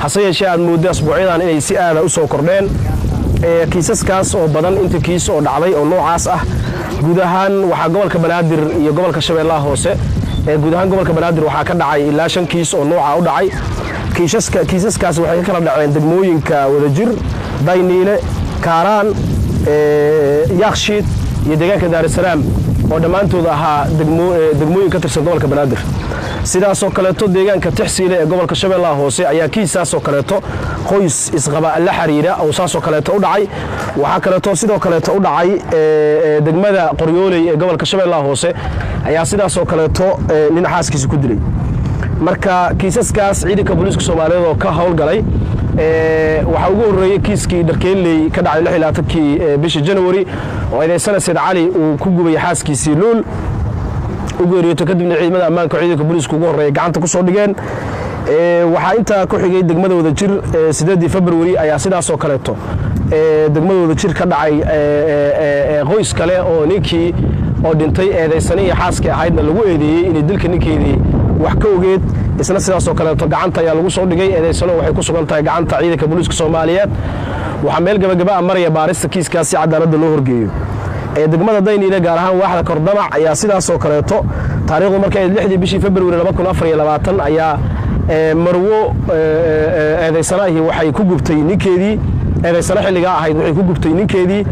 hase yeeshee aad moodda asbuucyadan inay si aada u soo kordheen kiisaskaas oo badan inta kiis oo dhacday oo noocaas ah guud ahaan waxaa gobolka banaadir iyo gobolka shabeellaha hoose guud ahaan gobolka banaadir waxaa ka dhacay ilaa shan kiis oo nooca u dhacay kiisaskaas waxay ka kala dhaceen degmooyinka wadajir dayniile kaaraan yaakshiid iyo deegaanka daarusalaam oo dhammaantood ahaa degmooyin ka tirsan gobolka banaadir sidaasoo kaleeto deegaanka tixsiile ee gobolka shabeellaha hoose ayaa kiisaasoo kaleeto qoys isqaba la xiriira oo saasoo kaleeto u dhacay waxaa kaleeto sidoo kaleeto u dhacay degmada qoryooley ee gobolka shabeellaha hoose ayaa sidaasoo kaleeto nin xaaskiisa ku dilay marka kiisaskaas ciidanka booliiska soomaaliyeed oo ka howlgalay waxaa ugu horreeyey kiiskii dharkeelley ka dhacay kii bisha janawari oo eedaysana sayd cali uu ku gubay xaaskiisii luul u geeriyoto kadibna ciidamada ammaanka ciidanka booliiska ugu horreeya gacanta ku soo dhigeen waxaa intaa ku xigay degmada wadajir sideedii februari ayaa sidaasoo kaleeto degmada wadajir ka dhacay qoys kale oo ninkii oo dhintay eedaysani iyo xaaskii ahaydna lagu eedeeyey inay dilka ninkeedii wax ka ogeed isna sidaasoo kaleeto gacanta ayaa lagu soo dhigay eedaysano waxay ku sugan tahay gacanta ciidanka booliiska soomaaliyeed waxaa meel gabagabaa maraya baarista kiiskaas si cadaaladda loo horgeeyo degmada dayniile gaar ahaan waaxda kordamac ayaa sidaasoo kaleeto taarikhdu markay lixdii bishii februari ayaa marwo eedaysanahii waxay ku gubtay ninkeedii eedaysano xilligaa ahayd waxay ku gubtay ninkeedii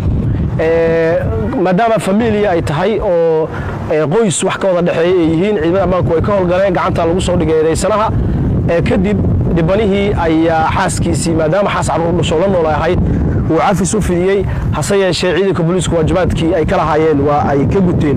maadaama familia ay tahay oo qoys wax ka wada dhexeeya ay yihiin ciidamada ammaanku ay ka howlgaleen gacanta lagu soo dhigay eedaysanaha kadib dhibanihii ayaa xaaskiisii maadaama xaas carruur dhashoo la nool ahayd uu cafis u fidiyey hase yeeshee ciidanka booliisku waajibaadkii ay ka lahaayeen waa ay ka guteen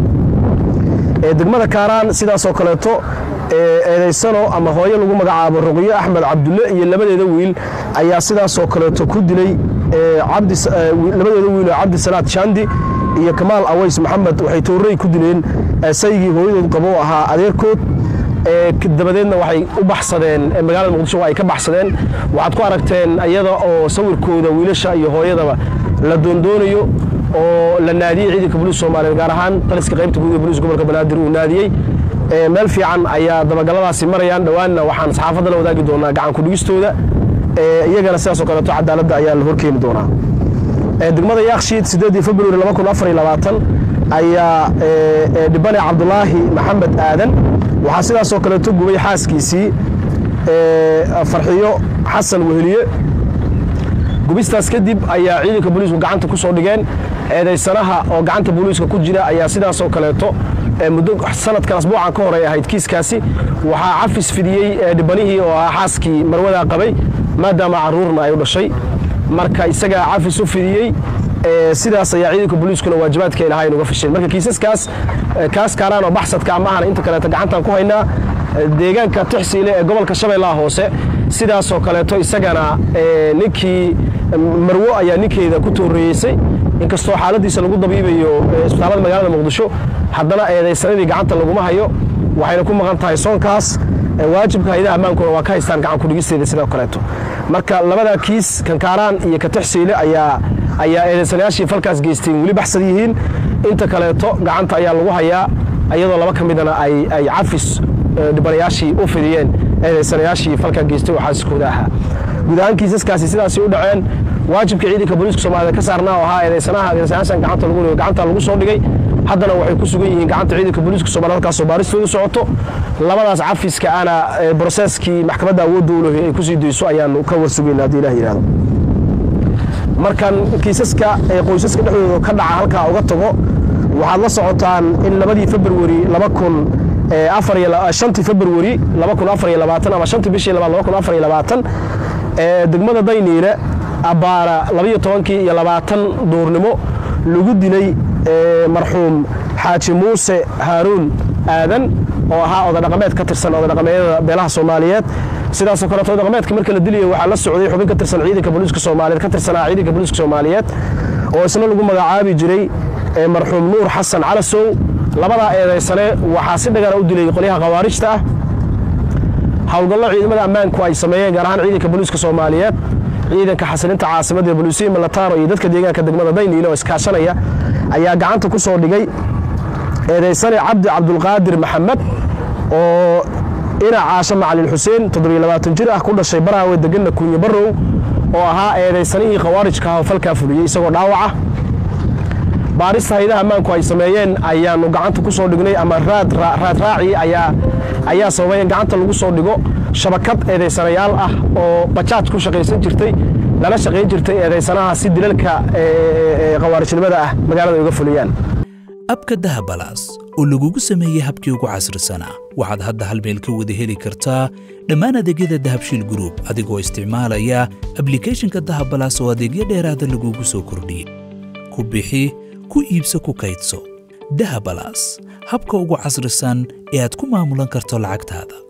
degmada kaaraan sidaasoo kaleeto eedaysano ama hooyo lagu magacaabo ruqyo axmed cabdulle iyo labadeeda wiil ayaa sidaasoo kaleeto ku dilay labadeeda wiil oo cabdisalaad shandi iyo kamaal aways maxamed waxay toorrey ku dileen saygii hooyadood qabo ahaa adeerkood dabadeedna waxay u baxsadeen magaalada muqdisho waa ay ka baxsadeen waxaad ku aragteen iyada oo sawirkooda wiilasha iyo hooyadaba la doondoonayo oo la naadiyey ciidanka booliiska soomaaliyeed gaar ahaan taliska qaybta guud ee booliiska gobolka banaadir uu naadiyey meel fiican ayaa dabagaladaasi marayaan dhowaanna waxaan saxaafadda la wadaagi doonaa gacan kudhigistooda iyagana sidaasoo kaleeto cadaaladda ayaa la horkeeni doonaa degmada yaakshiid sideedii februari ayaa dhibane cabdulaahi maxamed aadan waxaa sidaasoo kaleeto gubay xaaskiisii farxiyo xasan weheliye gubistaas kadib ayaa ciidanka booliisku gacanta ku soo dhigeen eedaysanaha oo gacanta booliiska ku jira ayaa sidaasoo kaleeto muddo sanadkan asbuucan ka horey ahayd kiiskaasi waxaa cafis fidiyey dhibanihii oo ahaa xaaskii marwadaa qabay maadaama carruurna ay u dhashay marka isagaa cafis u fidiyey sidaas ayaa ciidanka booliiskuna waajibaadka ay lahayn uga fisheen marka kiisaskaas kaas kaaraan oo baxsadka ama ahana inta kaleeto gacantaan ku haynaa deegaanka tixsiile ee gobolka shabeellaha hoose sidaasoo kaleeto isagana ninkii marwo ayaa ninkeeda ku tooreeyeysay inkastoo xaaladiisa lagu dabiibayo isbitaalada magaalada muqdisho haddana eedaysanadii gacanta laguma hayo waxayna ku maqan tahay soonkaas waajibka hayadaha ammaankuna waa ka haystaan gacan kudhigisteeda sidoo kaleeto marka labada kiis kankaaraan iyo katixsiile ayaa ayaa eedaysanayaashii falkaas geysteen weli baxsad yihiin inta kaleeto gacanta ayaa lagu hayaa iyadoo laba ka midana ay cafis dhibanayaashii u fidiyeen eedaysanayaashii falkaa geystay oo xaasiskooda ahaa guud ahaan kiisaskaasi sidaasi u dhaceen waajibka ciidanka booliiska soomaaliyed ka saarnaa oo ahaa eedaysanaha eedaysanayaashan gacanta lagu dhigo gacanta lagu soo dhigay haddana waxay ku sugan yihiin gacanta ciidanka booliiska soomaliya halkaasoo baaristoodu socoto labadaas cafiska ana broseeskii maxkamadda awoodda u lehay ay kusii dayso ayaanu ka warsugayna haddii ilah yidhahdo markan kiisaska ee qoysaska dhexdooda ka dhaca halkaa uga tago waxaad la socotaan in labadii februari laba kun shantii februari laba kun afar iyo labaatan ama shantii bishii labaad laba kun afar iyo labaatan degmada dayniile abbaara labayo tobankii iyo labaatan duurnimo lagu dilay marxuum xaaji muuse haaruun aadan oo ahaa odadhaqameed ka tirsan odadhaqameedyada beelaha soomaaliyeed sidaasoo kaleeto odadhaqameedka marka la dilayo waxaa la socday xubin ka tirsan ciidanka booliiska soomaaliyeed ka tirsanaa ciidanka booliiska soomaaliyeed oo isna lagu magacaabi jiray marxuum nuur xasan calasow labadaa eedaysane waxaa si dhagana u dilay qolyaha khawaarijta ah howlgallo ciidamada ammaanku ay sameeyeen gaar ahaan ciidanka booliiska soomaaliyeed ciidanka xasilinta caasimadda bolusiya malataro iyo dadka deegaanka degmada dayniile oo iskaashanaya ayaa gacanta ku soo dhigay eedaysane cabdi cabdulqaadir maxamed oo ina caasho macalin xuseen toddobiyo jir ah ku dhashay baraawe deganna kuunye barrow oo ahaa eedaysanihii khawaarijka ah oo falkaa fuliyey isagoo dhaawaca baarista haydaha ammaanku ay sameeyeen ayaannu gacanta ku soo dhignay ama raad raaci ayaa sababay in gacanta lagu soo dhigo shabakad eedaysanayaal ah oo bajaaj ku shaqaysan jirtay lala shaqayn jirtay eedaysanaha si dilalka khawaarijnimada ah magaalada uga fuliyaan abka dahabalaas oo lagugu sameeyey habkii ugu casrisanaa waxaad hadda hal meel ka wada heli kartaa dhammaan adeegyada dahabshiil gruub adigoo isticmaalaya ablikhethonka dahabalaas oo adeegyo dheeraada lagugu soo kordhiyey ku bixi ku iibso ku kaydso dahabalaas habka ugu casrisan ee aad ku maamulan karto lacagtaada